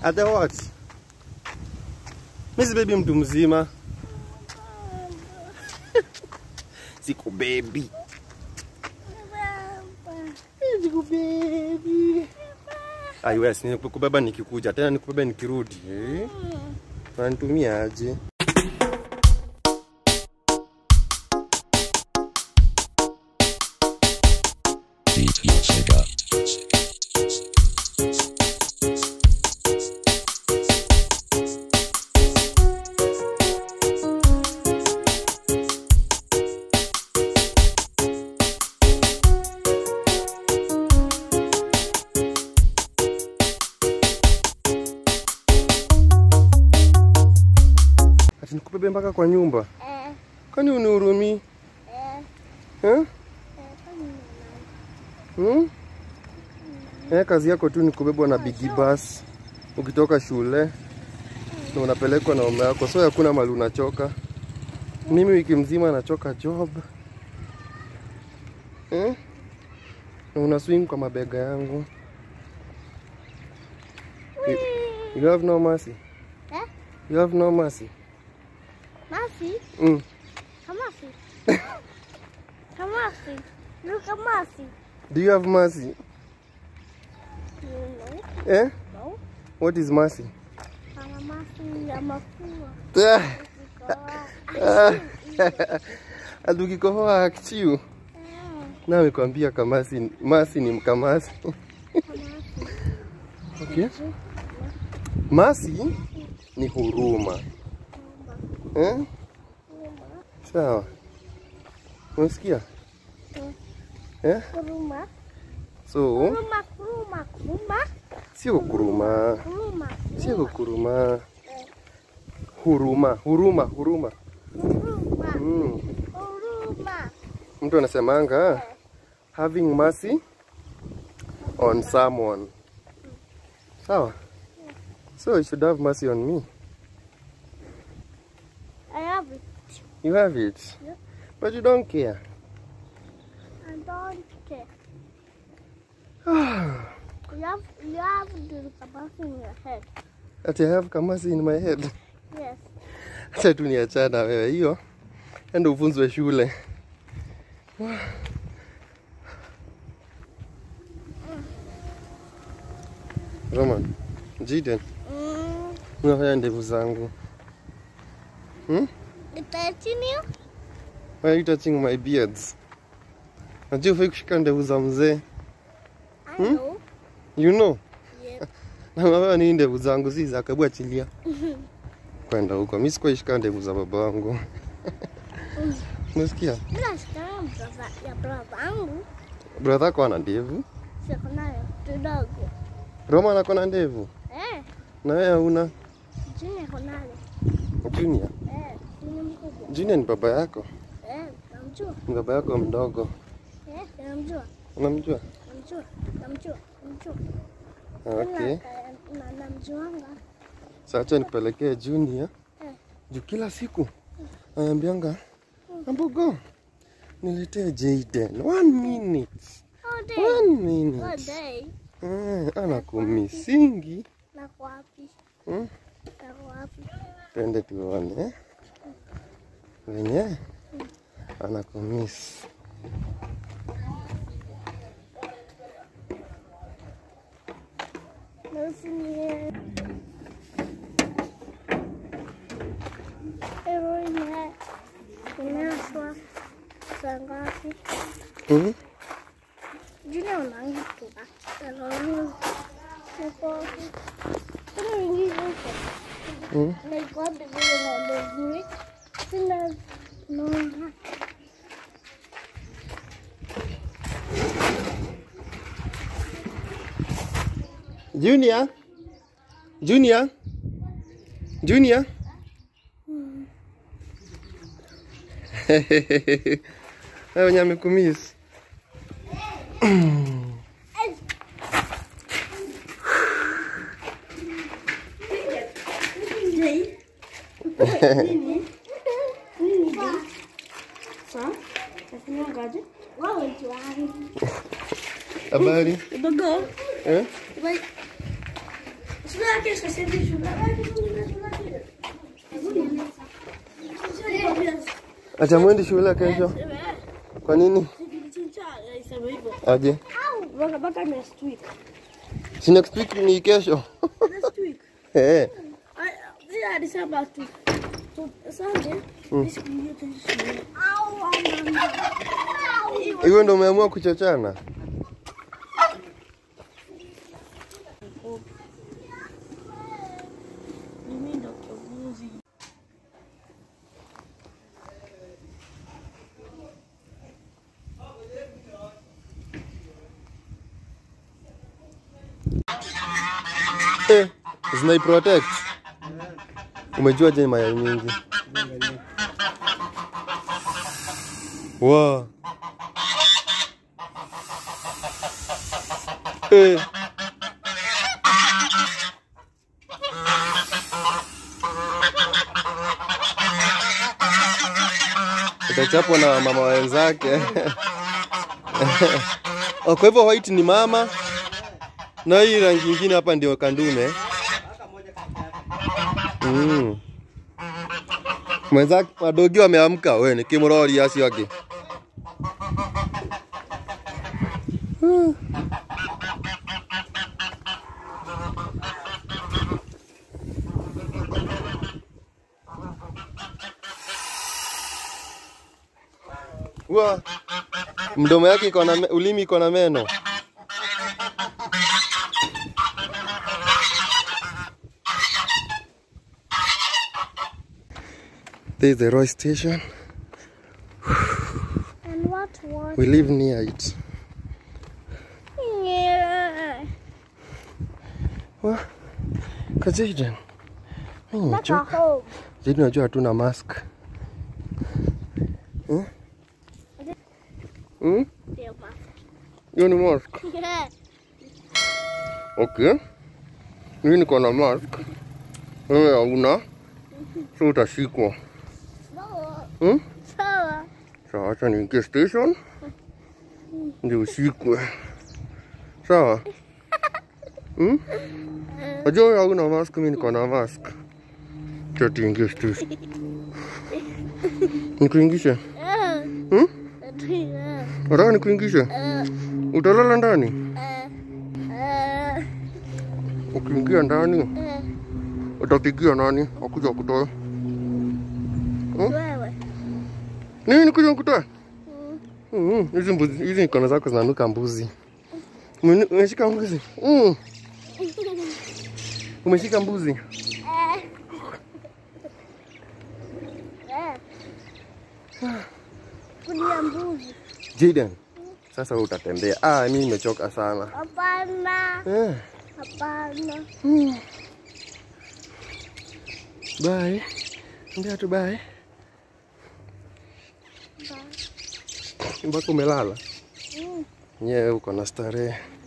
Ate what? Mimi si baby mtu mzima. Siku baby. Siku baby. Ai wewe si nikubeba nikikuja tena nikubeba nikirudi. Eh? Unanitumia aje? DJ Sega. Ati nikubebe mpaka kwa nyumba. Eh, Kwani unihurumii? eh, Eh? eh, kwani Hmm? Eh, kazi yako tu ni kubebwa na bigi bus ukitoka shule na unapelekwa na mama yako, so hakuna mali unachoka. Mimi wiki mzima nachoka job eh? na una swing kwa mabega yangu. You, you have no mercy. Eh? You have no mercy. Mercy? Mm. Kamasi. Kamasi. Look at Mercy. Do you have mercy? You know? Eh? No. What is mercy? Kama Mercy ya mafua. Ati ukikohoa akichiu na amekwambia kamasi masi ni mkamasi. Okay. Masi ni huruma. Eh? Sawa. Unasikia? Eh? Kuruma. So, Kuruma, kuruma, kuruma. sio kuruma. Kuruma. Sio kuruma. Huruma, huruma, huruma. Kuruma. Mm. Kuruma. Mtu anasemanga having mercy on someone. Sawa? So you should have mercy on me. I have it. You have it. Yeah. But you don't care. I don't care. You have, you have the Kamasi in your head. That I have kamasi in my head. Yes. Acha tu niachana wewe hiyo. Enda ufunzwe shule. Roman, Jiden, Mm. unafanya ndevu zangu. Hmm? Continue. Why are you touching my beards? Najua ufai kushika ndevu za mzee. I Hmm? know. You know? Yep. Na wewe ni ndevu zangu si za kabu achilia. Kwenda huko. Mimi sikuwahi shika ndevu za baba wangu. Unasikia? Bila shikana brother ya brother yangu Brother yako ana ndevu. siko nayo kidogo. Roma ako na ndevu. Eh, Na wewe hauna. Junior ako nayo. Junior. Eh, ni mkubwa. Junior ni baba yako. Eh, namjua. Ni baba yako mdogo. Eh, namjua. Unamjua? Namjua. Namjua. Namjua. Okay. Na, na namjuanga. Sasa acha nikupelekee Junior. Eh. Juu kila siku anaambianga Ambogo, niletee Jaden. One minute. All day. One All minute. day. Eh, anakumisingi. Nako wapi? Hmm? Nako wapi? Twende tuone eh? venye anakumiss. Nasinie. Ero ime. Imeaswa. Saa ngapi? Mhm. Junior unangituka. Ero langu. Niko. Kuna wingi huko. Mhm. Niko wapi vile ng'ombe zuri. Sina naona. Junior? Junior? Junior? Wewe wenye amekumiss. Wewe ni wangu. Habari? Udogo. Eh? Wait. Sina kesho siendi shule. Acha mwende shule kesho. Kwa nini? Isema hivyo. Aje. Mpaka mpaka next week. Si next week ni kesho. Next week. Eh. I- Yeah, December tu. So, Sunday, Mm. siku hiyo tu shule. Au, mama. Hiyo ndio umeamua kuchochana? Mimi ndo kiongozi. Eh, zinai protect. Umejua je mayai mingi? Wow. Eh. Utachapwa na mama wenzake. Oh, kwa hivyo white ni mama na hii rangi ingine hapa ndio kandume. Mm. Mwenzake madogi wameamka, we ni kimurori acio angĩ. Mm. Wa mdomo yake iko na me- ulimi iko na meno. This is the Roy station. And what was We live near it. yeah. Wa Kajaden. Mimi Back nimechoka. at home. Jaden unajua hatuna mask. Hmm? Hmm? Yeah, but- Hiyo ni mask. Yeah. Okay. Mimi niko na mask. Wewe hauna. So utashikwa. Sawa. Hmm? Sawa. Sawa, acha niingie station. Ndio ushikwe. Sawa? Hmm? Unajua wewe hauna mask, mimi niko na mask. Acha tuingie station. Nikuingishe? Eh. Hmm? Eh. Nataka nikuingishe? Eh. Utalala ndani? Eh. Eh. Ukiingia ndani Eh. utapigia nani akuja kutoa? Wewe. Nini nikuja nikutoe? Mm. Mm, hizi mbuzi, hizi mikono zako zinanuka mbuzi. Umeni- Umeshika mbuzi? Mm. Umeshika mbuzi? Eh. Eh. Kulia mbuzi. Jaden, sasa wewe utatembea. Ah, mimi nimechoka sana. Hapana. Eh, Hapana. mm. Bye. Ambia tu bye. Mpaka umelala. Mm. Nyewe uko na starehe.